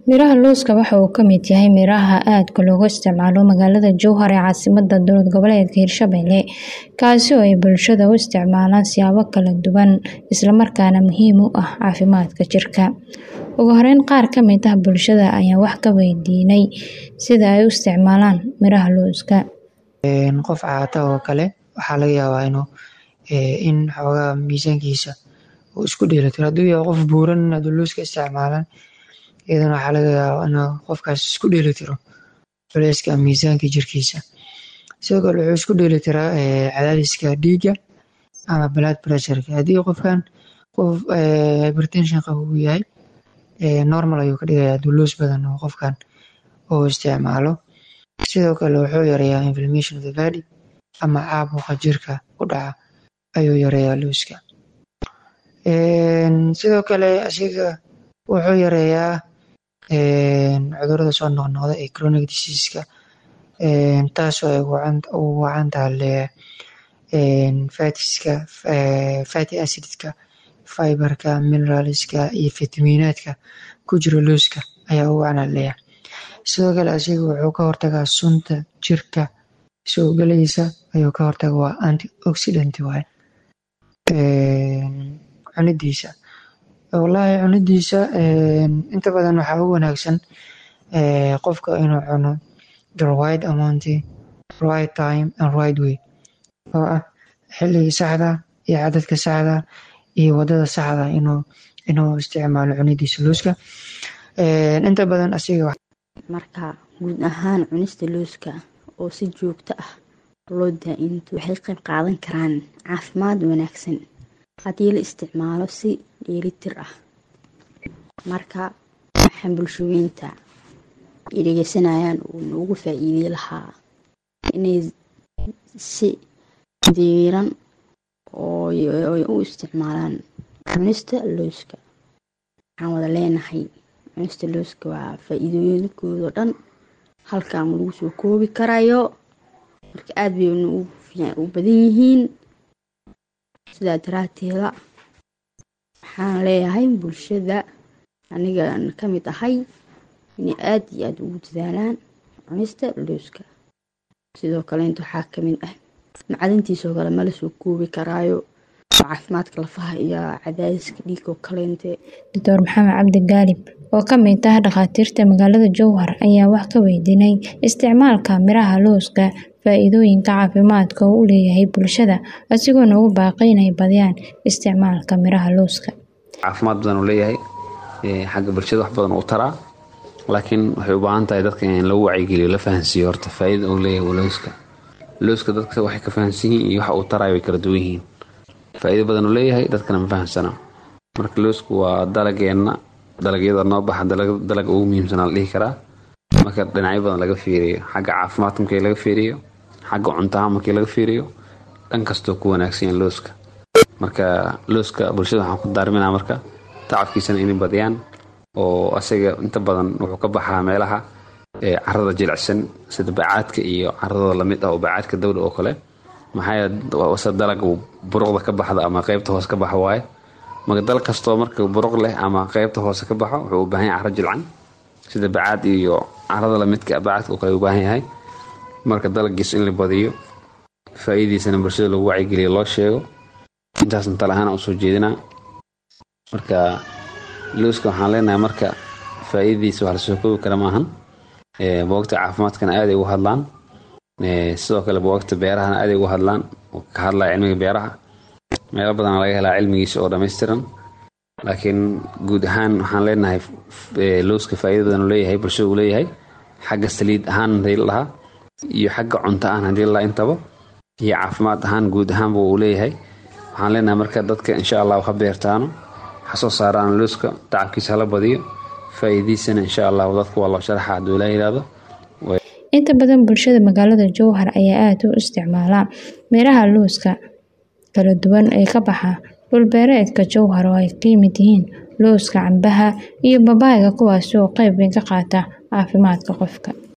Miraha looska waxa uu ka mid yahay miraha aadka looga isticmaalo magaalada Jowhar ee caasimadda dowlad goboleedka Hirshabelle kaasi oo ay bulshada u isticmaalaan siyaabo kala duwan isla markaana muhiim u ah caafimaadka jirka. Ugu horeyn qaar ka mid ah bulshada ayaan wax ka weydiinay sida ay u isticmaalaan miraha looska. Qof caata oo kale waxaa laga yaabaa inuu in xoogaa miisaankiisa uu isku dheelitiro hadduu yahay qof buuran hadduu looska isticmaalaan iyadana waxaa laga yaabaa inuu qofkaas isku dheelitiro culeyska miisaanka jirkiisa. Sidoo kale wuxuu isku dheelitiraa cadaadiska dhiigga ama blood pressure-ka haddii qofkan qof hypertension qabo uu yahay normal ayuu ka dhigayaa hadduu loos badan oo qofkan uu isticmaalo. Sidoo kale wuxuu yareeyaa inflammation of the body ama caabuqa jirka ku dhaca ayuu yareeyaa looska. Sidoo kale asiga wuxuu yareeyaa cudurrada soo noqnoqda ee chronic disease-ka taasoo ay ugu wacan tahay fats-ka, fatty acid-ka, fiber-ka, mineral-ska iyo fitamiinaadka ku jira looska ayaa ugu wacan ayaa laleeyahay. Sidoo kale asiga wuxuu ka hortagaa sunta jirka soo galaysa ayuu ka hortagaa waa antioxidant waaye cunidiisa. Walahi cunidiisa inta badan waxaa ugu wanaagsan qofka inuu cuno the right amount, right time and right way oo ah xilliga saxda ah iyo cadadka saxda ah iyo wadada saxda ah inuu inuu isticmaalo cunidiisa looska. Inta badan asiga marka guud ahaan cunista looska oo si joogto ah loo daa'imto waxay qayb qaadan karaan caafimaad wanaagsan haddii la isticmaalo si dheelitir ah. Marka waxaan bulshooyinka ay dhageysanayaan uu noogu faa'iideyn lahaa inay si diiran oo ay u isticmaalaan cunista looska. Waxaan wada leenahay cunista looska waa faa'iidooyinkooda oo dhan halkaan ma lagu soo koobi karayo marka aad bay u badan yihiin sidaa daraateeda waxaan leeyahay bulshada aniga ka mid ahay inay aad iyo aad ugu dadaalaan cunista looska. Sidoo kale inta waxaa ka mid ah macdintiisa oo kale ma la soo koobi karaayo caafimaadka lafaha iyo cadaadiska dhiigga oo kaleente. Dr. Maxamed Cabdi Gaalib oo ka mid ah dhakhaatiirta magaalada Jowhar ayaa wax ka weydiinay isticmaalka miraha looska faa'iidooyinka caafimaadka uu u leeyahay bulshada asigoona ugu baaqay inay badiyaan isticmaalka miraha looska. Caafimaad badan uu leeyahay xagga bulshada wax badan uu taraa laakiin waxay u baahan tahay dadka in lagu wacyigeliyo la fahansiiyo horta faa'iida uu leeyahay looska. Looska dadka waxay ka fahansan yihiin iyo waxa uu taraayo way kala duwan yihiin. Faa'iido badan uu leeyahay dadkana ma fahansana. Marka loosku waa dalageenna dalagyada noo baxa dalaga ugu muhiimsan la dhihi karaa. Marka dhinacyo badan laga fiiriyo xagga caafimaadka markii laga fiiriyo xagga cuntaha markii laga fiiriyo dhan kastoo ku wanaagsan yahay looska. Marka looska bulshada waxaan ku daarminaa marka tacabkiisana inay badiyaan oo asaga inta badan wuxuu ka baxaa meelaha carrada jilicsan sida bacaadka iyo carrada lamid ah oo bacaadka dawda oo kale maxaa yeelay dalag buruqda ka baxda ama qaybta hoose ka baxa waaye marka dalag kastoo marka buruq leh ama qaybta hoose ka baxo wuxuu u baahan yahay carro jilcan sida bacaad iyo carrada lamidka bacaadka oo kale u baahan yahay marka dalagiisa in la badiyo faa'iidiisana bulshada lagu wacyigeliyo loo sheego intaasna tala ahaan usoo jeedinaa marka looska waxaan leenahay marka faa'iidadiisa wax lasoo koobi kara maahan buugagta caafimaadkana aad ay uga hadlaan sidoo kale buugagta beerahana aad ay uga hadlaan oo ka hadlaya cilmiga beeraha meelo badan laga helaa cilmigiisa oo dhammaystiran laakiin guud ahaan waxaan leenahay looska faa'iido badan uu leeyahay bulshada uu leeyahay xagga saliid ahaan hadii la dhahaa iyo xagga cunto ahaan hadii la dhahaa intaba iyo caafimaad ahaan guud ahaanba uu leeyahay waxaan leenahay marka dadka insha allah ha beertaano ha soo saaraan looska tacabkiisa hala badiyo faa'iidiisana insha allah dadka waa loo sharaxa hadduu ilaa yiraahdo inta badan bulshada magaalada Jowhar ayaa aad u isticmaala miraha looska kala duwan ee ka baxa dhul beereedka Jowhar oo ay ka mid yihiin looska, cambaha iyo babaayga kuwaas oo qayb weyn ka qaata caafimaadka qofka.